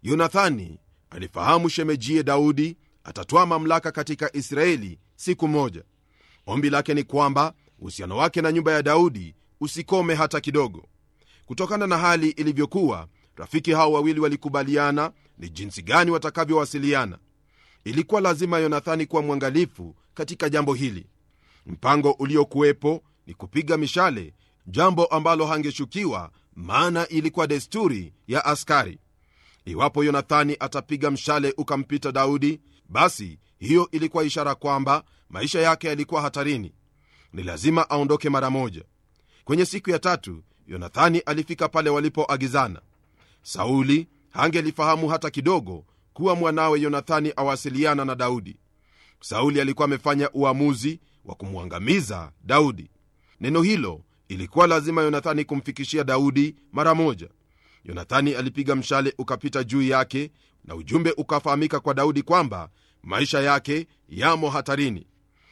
yonathani alifahamu shemejie daudi atatwaa mamlaka katika israeli siku moja ombi lake ni kwamba uhusiano wake na nyumba ya daudi usikome hata kidogo kutokana na hali ilivyokuwa rafiki hao wawili walikubaliana ni jinsi gani watakavyowasiliana ilikuwa lazima yonathani kuwa mwangalifu katika jambo hili mpango uliokuwepo ni kupiga mishale jambo ambalo hangeshukiwa maana ilikuwa desturi ya askari iwapo yonathani atapiga mshale ukampita daudi basi hiyo ilikuwa ishara kwamba maisha yake yalikuwa hatarini ni lazima aondoke mara moja kwenye siku ya tatu yonathani alifika pale walipoagizana sauli hangelifahamu hata kidogo kuwa mwanawe yonathani awasiliana na daudi sauli alikuwa amefanya uamuzi wa kumwangamiza daudi neno hilo ilikuwa lazima yonathani kumfikishia daudi mara moja yonathani alipiga mshale ukapita juu yake na ujumbe ukafahamika kwa daudi kwamba maisha yake yamo hatarini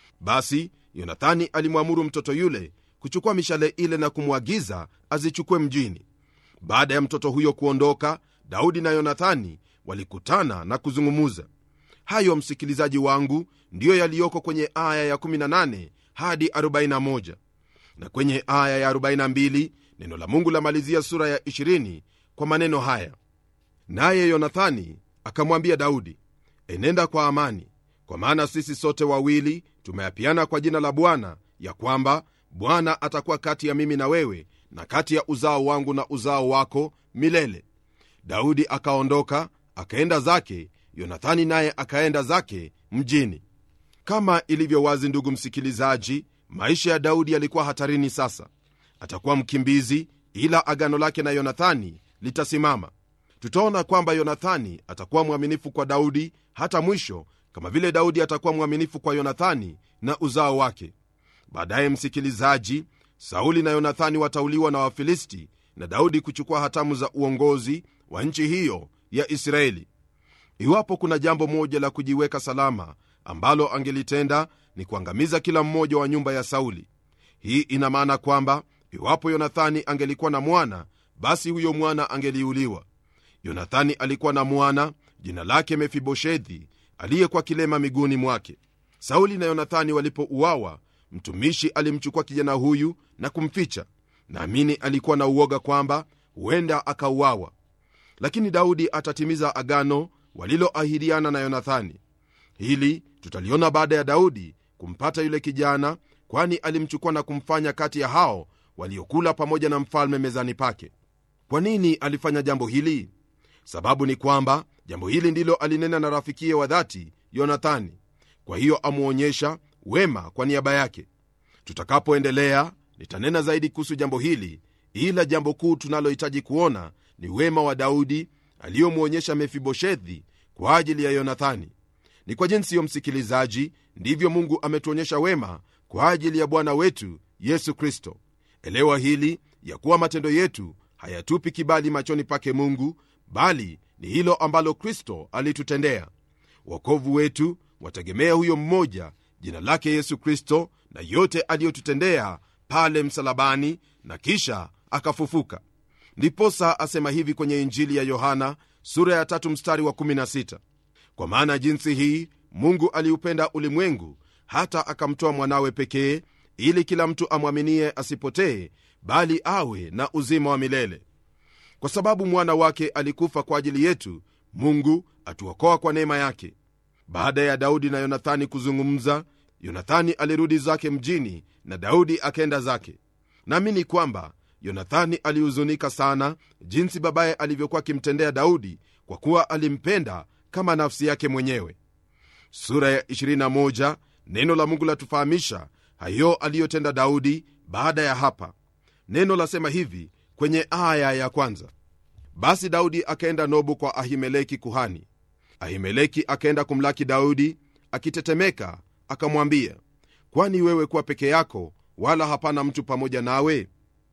basi yonathani alimwamuru mtoto yule kuchukua mishale ile na kumwagiza azichukue mjini baada ya mtoto huyo kuondoka daudi na yonathani walikutana na kuzungumuza hayo msikilizaji wangu ndiyo yaliyoko kwenye aya ya 18 hadi 41 na kwenye aya ya 42 neno la mungu lamalizia sura ya 20 kwa maneno haya naye yonathani akamwambia daudi enenda kwa amani kwa maana sisi sote wawili tumeapiana kwa jina la bwana ya kwamba bwana atakuwa kati ya mimi na wewe na kati ya uzao wangu na uzao wako milele daudi akaondoka akaenda zake yonathani naye akaenda zake mjini kama ilivyo wazi ndugu msikilizaji maisha ya daudi yalikuwa hatarini sasa atakuwa mkimbizi ila agano lake na yonathani litasimama tutaona kwamba yonathani atakuwa mwaminifu kwa daudi hata mwisho kama vile daudi atakuwa mwaminifu kwa yonathani na uzao wake baadaye msikilizaji sauli na yonathani watauliwa na wafilisti na daudi kuchukua hatamu za uongozi wa nchi hiyo ya israeli iwapo kuna jambo moja la kujiweka salama ambalo angelitenda ni kuangamiza kila mmoja wa nyumba ya sauli hii ina maana kwamba iwapo yonathani angelikuwa na mwana basi huyo mwana angeliuliwa yonathani alikuwa na mwana jina lake mefiboshethi aliyekuwa kilema miguuni mwake sauli na yonathani walipouawa mtumishi alimchukua kijana huyu na kumficha naamini alikuwa na uoga kwamba huenda akauawa lakini daudi atatimiza agano waliloahidiana na yonathani hili tutaliona baada ya daudi kumpata yule kijana kwani alimchukua na kumfanya kati ya hao waliokula pamoja na mfalme mezani pake kwa nini alifanya jambo hili sababu ni kwamba jambo hili ndilo alinena na rafikiye wa dhati yonathani kwa hiyo amwonyesha wema kwa niaba yake tutakapoendelea nitanena zaidi kuhusu jambo hili ila jambo kuu tunalohitaji kuona ni wema wa daudi aliyomwonyesha mefiboshethi kwa ajili ya yonathani ni kwa jinsi hiyo msikilizaji ndivyo mungu ametuonyesha wema kwa ajili ya bwana wetu yesu kristo elewa hili ya kuwa matendo yetu hayatupi kibali machoni pake mungu bali ni hilo ambalo kristo alitutendea wokovu wetu wategemea huyo mmoja jina lake yesu kristo na yote aliyotutendea pale msalabani na kisha akafufuka ndiposa asema hivi kwenye injili ya yohana sura ya tatu mstari wa 16 kwa maana jinsi hii mungu aliupenda ulimwengu hata akamtoa mwanawe pekee ili kila mtu amwaminie asipotee bali awe na uzima wa milele kwa sababu mwana wake alikufa kwa ajili yetu mungu atuokoa kwa neema yake baada ya daudi na yonathani kuzungumza yonathani alirudi zake mjini na daudi akaenda zake naamini kwamba yonathani alihuzunika sana jinsi babaye alivyokuwa akimtendea daudi kwa kuwa alimpenda kama nafsi yake mwenyewe sura ya 21 neno la mungu latufahamisha hayo aliyotenda daudi baada ya hapa neno lasema hivi kwenye aya ya kwanza basi daudi akaenda nobu kwa ahimeleki kuhani ahimeleki akaenda kumlaki daudi akitetemeka akamwambia kwani wewe kuwa peke yako wala hapana mtu pamoja nawe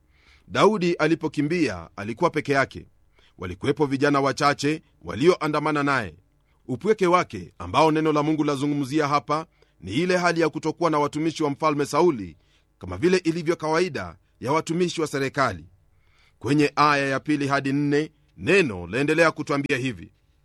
daudi alipokimbia alikuwa peke yake walikuwepo vijana wachache walioandamana naye upweke wake ambao neno la mungu lazungumzia hapa ni ile hali ya kutokuwa na watumishi wa mfalme sauli kama vile ilivyo kawaida ya watumishi wa serikali kwenye aya ya pili hadi nne neno laendelea kutwambia hivi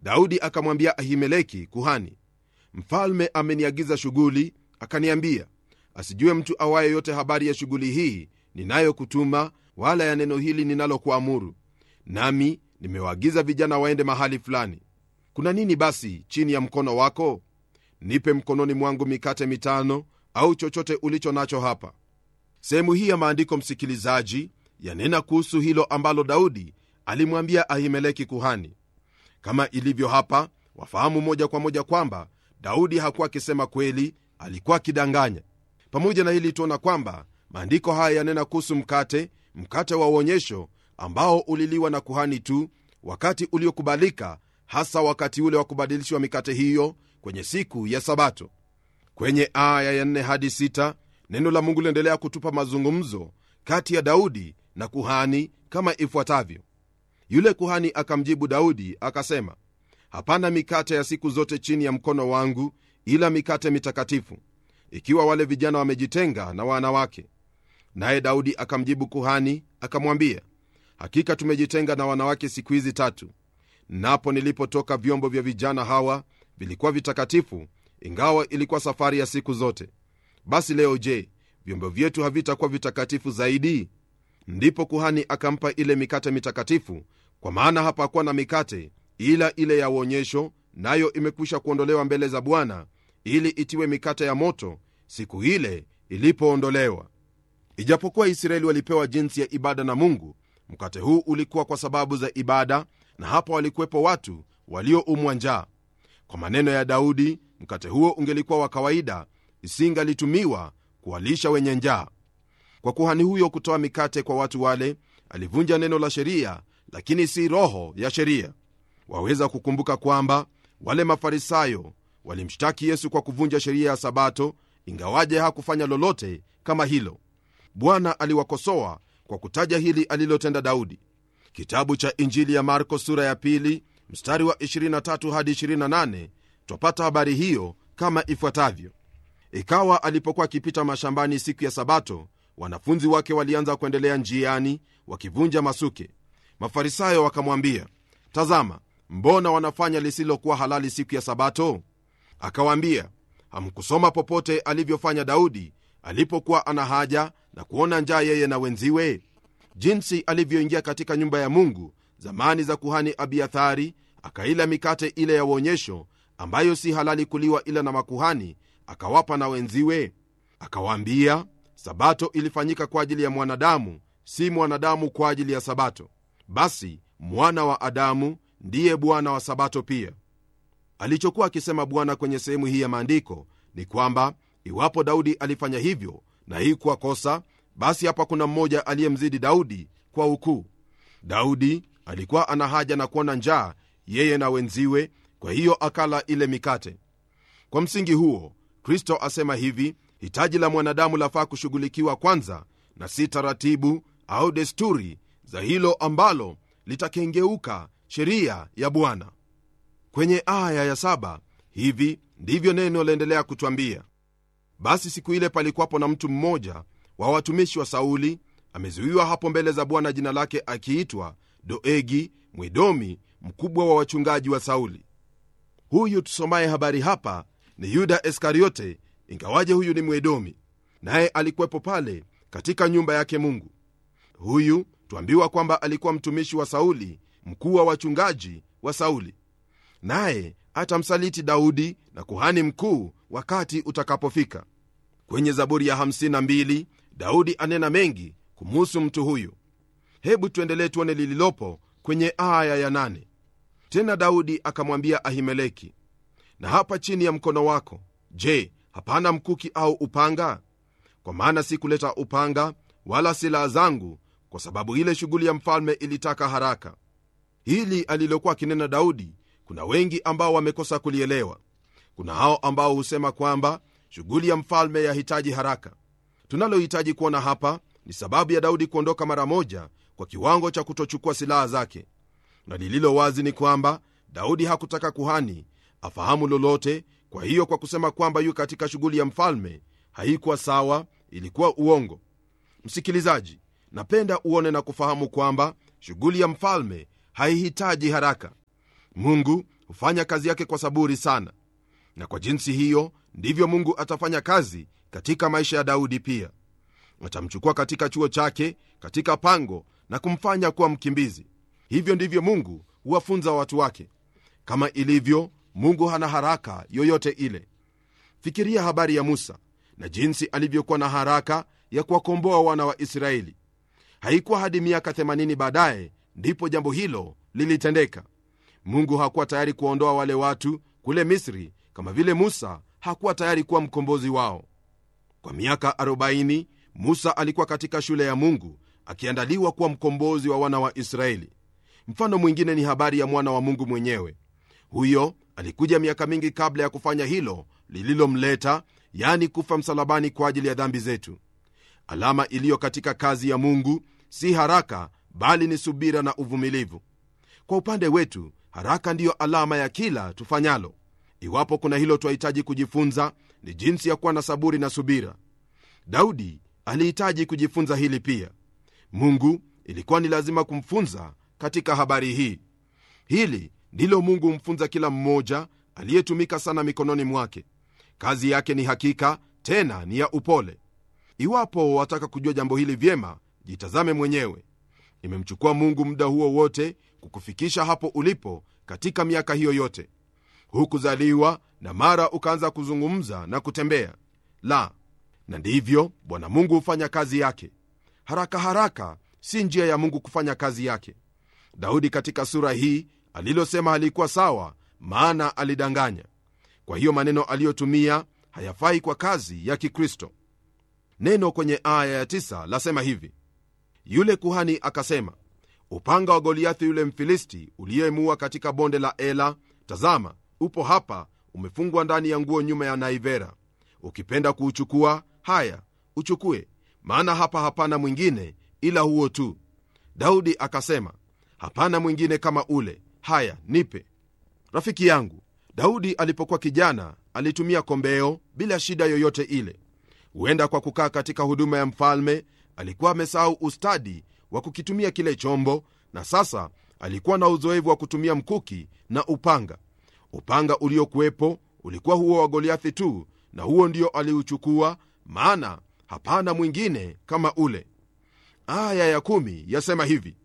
daudi akamwambia ahimeleki kuhani mfalme ameniagiza shughuli akaniambia asijue mtu awaye yote habari ya shughuli hii ninayokutuma wala ya neno hili ninalokuamuru nami nimewaagiza vijana waende mahali fulani kuna nini basi chini ya mkono wako nipe mkononi mwangu mikate mitano au chochote ulicho nacho hapa sehemu hii ya maandiko msikilizaji yanena kuhusu hilo ambalo daudi alimwambia ahimeleki kuhani kama ilivyo hapa wafahamu moja kwa moja kwamba daudi hakuwa akisema kweli alikuwa akidanganya pamoja na hili tuona kwamba maandiko haya yanena kuhusu mkate mkate wa uonyesho ambao uliliwa na kuhani tu wakati uliokubalika hasa wakati ule wa kubadilishwa mikate hiyo kwenye siku ya sabato kwenye aya ya 4 hadi 6 neno la mungu liendelea kutupa mazungumzo kati ya daudi na kuhani kama ifuatavyo yule kuhani akamjibu daudi akasema hapana mikate ya siku zote chini ya mkono wangu ila mikate mitakatifu ikiwa wale vijana wamejitenga na wanawake naye daudi akamjibu kuhani akamwambia hakika tumejitenga na wanawake siku hizi tatu napo nilipotoka vyombo vya vijana hawa vilikuwa vitakatifu ingawa ilikuwa safari ya siku zote basi leo je vyombo vyetu havitakuwa vitakatifu zaidi ndipo kuhani akampa ile mikate mitakatifu kwa maana hapakuwa na mikate ila ile ya uonyesho nayo imekwisha kuondolewa mbele za bwana ili itiwe mikate ya moto siku ile ilipoondolewa ijapokuwa israeli walipewa jinsi ya ibada na mungu mkate huu ulikuwa kwa sababu za ibada na hapo walikuwepo watu walioumwa njaa kwa maneno ya daudi mkate huo ungelikuwa wa kawaida isingalitumiwa kuwalisha wenye njaa kwa kuhani huyo kutoa mikate kwa watu wale alivunja neno la sheria lakini si roho ya sheria waweza kukumbuka kwamba wale mafarisayo walimshtaki yesu kwa kuvunja sheria ya sabato ingawaje hakufanya lolote kama hilo bwana aliwakosoa kwa kutaja hili alilotenda daudi kitabu cha injili ya marko sura ya pili mstari wa 23 hadi 28 twapata habari hiyo kama ifuatavyo ikawa alipokuwa akipita mashambani siku ya sabato wanafunzi wake walianza kuendelea njiani wakivunja masuke mafarisayo wakamwambia tazama mbona wanafanya lisilokuwa halali siku ya sabato akawaambia hamkusoma popote alivyofanya daudi alipokuwa ana haja na kuona njaa yeye na wenziwe jinsi alivyoingia katika nyumba ya mungu zamani za kuhani abiathari akaila mikate ile ya uonyesho ambayo si halali kuliwa ila na makuhani akawapa na wenziwe akawaambia sabato ilifanyika kwa ajili ya mwanadamu si mwanadamu kwa ajili ya sabato basi mwana wa adamu ndiye bwana wa sabato pia alichokuwa akisema bwana kwenye sehemu hii ya maandiko ni kwamba iwapo daudi alifanya hivyo na hii kuwa kosa basi hapa kuna mmoja aliyemzidi daudi kwa ukuu daudi alikuwa ana haja na kuona njaa yeye na wenziwe kwa hiyo akala ile mikate kwa msingi huo kristo asema hivi hitaji la mwanadamu lafaa kushughulikiwa kwanza na si taratibu au desturi za hilo ambalo litakengeuka sheria ya bwana kwenye aya ya saba hivi ndivyo neno laendelea kutwambia basi siku ile palikuwapo na mtu mmoja wa watumishi wa sauli amezuiwa hapo mbele za bwana jina lake akiitwa doegi mwidomi mkubwa wa wachungaji wa sauli huyu tusomaye habari hapa ni yuda iskariote ingawaje huyu ni mwedomi naye alikuwepo pale katika nyumba yake mungu huyu twambiwa kwamba alikuwa mtumishi wa sauli mkuu wa wachungaji wa sauli naye atamsaliti daudi na kuhani mkuu wakati utakapofika kwenye zaburi ya 52 daudi anena mengi kumuhusu mtu huyu hebu tuendelee tuone lililopo kwenye aya ya 8 tena daudi akamwambia ahimeleki na hapa chini ya mkono wako je hapana mkuki au upanga kwa maana sikuleta upanga wala silaha zangu kwa sababu ile shughuli ya mfalme ilitaka haraka hili alilokuwa akinena daudi kuna wengi ambao wamekosa kulielewa kuna hao ambao husema kwamba shughuli ya mfalme yahitaji haraka tunalohitaji kuona hapa ni sababu ya daudi kuondoka mara moja kwa kiwango cha kutochukua silaha zake na lililo wazi ni kwamba daudi hakutaka kuhani afahamu lolote kwa hiyo kwa kusema kwamba yu katika shughuli ya mfalme haikuwa sawa ilikuwa uongo msikilizaji napenda uone na kufahamu kwamba shughuli ya mfalme haihitaji haraka mungu hufanya kazi yake kwa saburi sana na kwa jinsi hiyo ndivyo mungu atafanya kazi katika maisha ya daudi pia atamchukua katika chuo chake katika pango na kumfanya kuwa mkimbizi hivyo ndivyo mungu huwafunza watu wake kama ilivyo mungu hana haraka yoyote ile fikiria habari ya musa na jinsi alivyokuwa na haraka ya kuwakomboa wana wa israeli haikuwa hadi miaka 80 baadaye ndipo jambo hilo lilitendeka mungu hakuwa tayari kuwaondoa wale watu kule misri kama vile musa hakuwa tayari kuwa mkombozi wao kwa miaka 40 musa alikuwa katika shule ya mungu akiandaliwa kuwa mkombozi wa wana wa israeli mfano mwingine ni habari ya mwana wa mungu mwenyewe huyo alikuja miaka mingi kabla ya kufanya hilo lililomleta yani kufa msalabani kwa ajili ya dhambi zetu alama iliyo katika kazi ya mungu si haraka bali ni subira na uvumilivu kwa upande wetu haraka ndiyo alama ya kila tufanyalo iwapo kuna hilo twahitaji kujifunza ni jinsi ya kuwa na saburi na subira daudi alihitaji kujifunza hili pia mungu ilikuwa ni lazima kumfunza katika habari hii hili ndilo mungu humfunza kila mmoja aliyetumika sana mikononi mwake kazi yake ni hakika tena ni ya upole iwapo wataka kujua jambo hili vyema jitazame mwenyewe imemchukua mungu muda huo wote kukufikisha hapo ulipo katika miaka hiyo yote hukuzaliwa na mara ukaanza kuzungumza na kutembea la na ndivyo bwana mungu hufanya kazi yake haraka haraka si njia ya mungu kufanya kazi yake daudi katika sura hii alilosema halikuwa sawa maana alidanganya kwa hiyo maneno aliyotumia hayafai kwa kazi ya kikristo neno kwenye aya ya tisa lasema hivi yule kuhani akasema upanga wa goliathi yule mfilisti uliyemuua katika bonde la ela tazama upo hapa umefungwa ndani ya nguo nyuma ya naivera ukipenda kuuchukua haya uchukue maana hapa hapana mwingine ila huo tu daudi akasema hapana mwingine kama ule haya nipe rafiki yangu daudi alipokuwa kijana alitumia kombeo bila shida yoyote ile huenda kwa kukaa katika huduma ya mfalme alikuwa amesahau ustadi wa kukitumia kile chombo na sasa alikuwa na uzoevu wa kutumia mkuki na upanga upanga uliokuwepo ulikuwa huo wa goliathi tu na huo ndio aliuchukua maana hapana mwingine kama ule aya ya kumi yasema hivi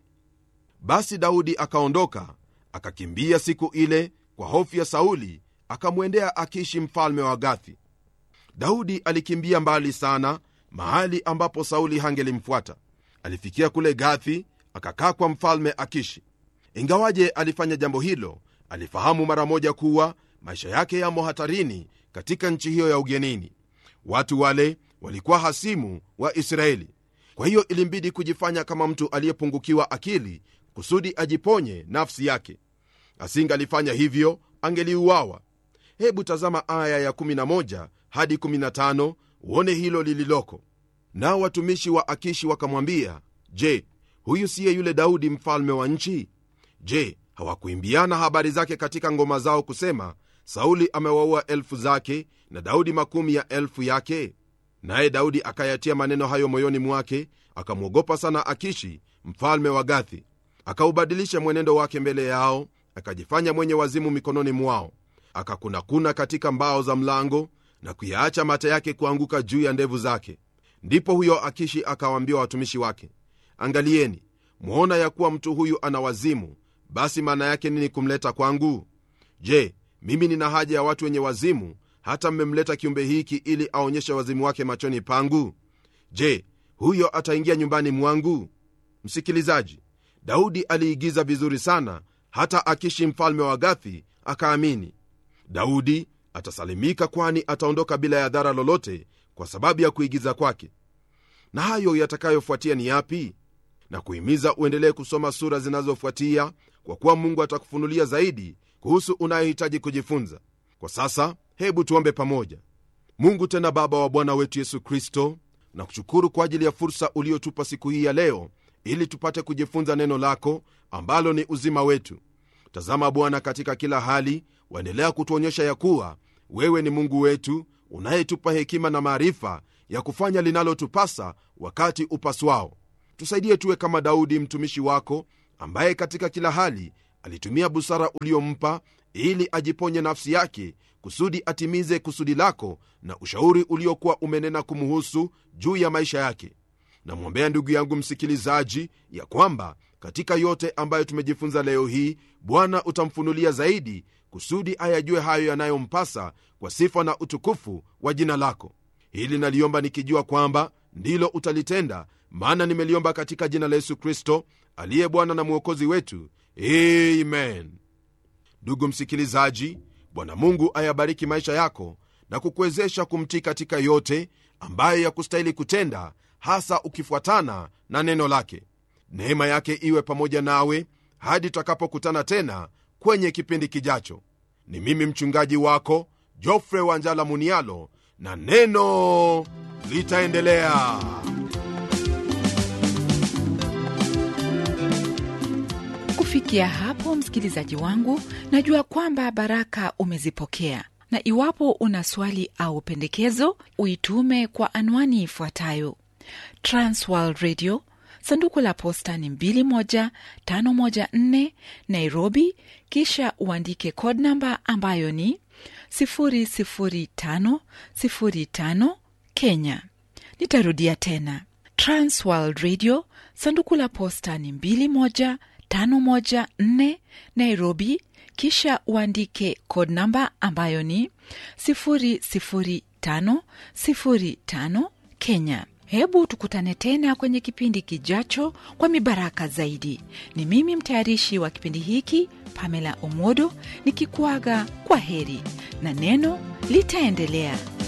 basi daudi akaondoka akakimbia siku ile kwa hofu ya sauli akamwendea akishi mfalme wa gathi daudi alikimbia mbali sana mahali ambapo sauli hangelimfuata alifikia kule gathi akakaa kwa mfalme akishi ingawaje alifanya jambo hilo alifahamu mara moja kuwa maisha yake yamo hatarini katika nchi hiyo ya ugenini watu wale walikuwa hasimu wa israeli kwa hiyo ilimbidi kujifanya kama mtu aliyepungukiwa akili kusudi ajiponye nafsi yake asingalifanya hivyo angeliuawa hebu tazama aya ya11 hadi 15 uone hilo lililoko nao watumishi wa akishi wakamwambia je huyu siye yule daudi mfalme wa nchi je hawakuimbiana habari zake katika ngoma zao kusema sauli amewaua elfu zake na daudi makumi ya elfu yake naye daudi akayatia maneno hayo moyoni mwake akamwogopa sana akishi mfalme wa gathi akaubadilisha mwenendo wake mbele yao akajifanya mwenye wazimu mikononi mwao akakunakuna katika mbao za mlango na kuyaacha mata yake kuanguka juu ya ndevu zake ndipo huyo akishi akawaambia watumishi wake angalieni mwona ya kuwa mtu huyu ana wazimu basi maana yake nini kumleta kwangu je mimi nina haja ya watu wenye wazimu hata mmemleta kiumbe hiki ili aonyeshe wazimu wake machoni pangu je huyo ataingia nyumbani mwangu msikilizaji daudi aliigiza vizuri sana hata akishi mfalme wa gathi akaamini daudi atasalimika kwani ataondoka bila ya dhara lolote kwa sababu ya kuigiza kwake na hayo yatakayofuatia ni yapi na kuhimiza uendelee kusoma sura zinazofuatia kwa kuwa mungu atakufunulia zaidi kuhusu unayohitaji kujifunza kwa sasa hebu tuombe pamoja mungu tena baba wa bwana wetu yesu kristo na kushukuru kwa ajili ya fursa uliotupa siku hii ya leo ili tupate kujifunza neno lako ambalo ni uzima wetu tazama bwana katika kila hali waendelea kutuonyesha ya kuwa wewe ni mungu wetu unayetupa hekima na maarifa ya kufanya linalotupasa wakati upaswao tusaidie tuwe kama daudi mtumishi wako ambaye katika kila hali alitumia busara uliompa ili ajiponye nafsi yake kusudi atimize kusudi lako na ushauri uliokuwa umenena kumuhusu juu ya maisha yake namwombea ndugu yangu msikilizaji ya kwamba katika yote ambayo tumejifunza leo hii bwana utamfunulia zaidi kusudi ayajue hayo yanayompasa kwa sifa na utukufu wa jina lako hili naliomba nikijua kwamba ndilo utalitenda maana nimeliomba katika jina la yesu kristo aliye bwana na mwokozi wetu amen ndugu msikilizaji bwana mungu ayabariki maisha yako na kukuwezesha kumtii katika yote ambayo yakustahili kutenda hasa ukifuatana na neno lake neema yake iwe pamoja nawe hadi tutakapokutana tena kwenye kipindi kijacho ni mimi mchungaji wako jofre wanjala munialo na neno litaendelea kufikia hapo msikilizaji wangu najua kwamba baraka umezipokea na iwapo una swali au pendekezo uitume kwa anwani ifuatayo transworld radio sanduku la posta ni 21514 nairobi kisha uandike code namba ambayo ni 00505 kenya nitarudia tena transworld radio sanduku la posta ni 21514 nairobi kisha uandike code namba ambayo ni 00505 kenya hebu tukutane tena kwenye kipindi kijacho kwa mibaraka zaidi ni mimi mtayarishi wa kipindi hiki pamela omodo nikikuaga kwa heri na neno litaendelea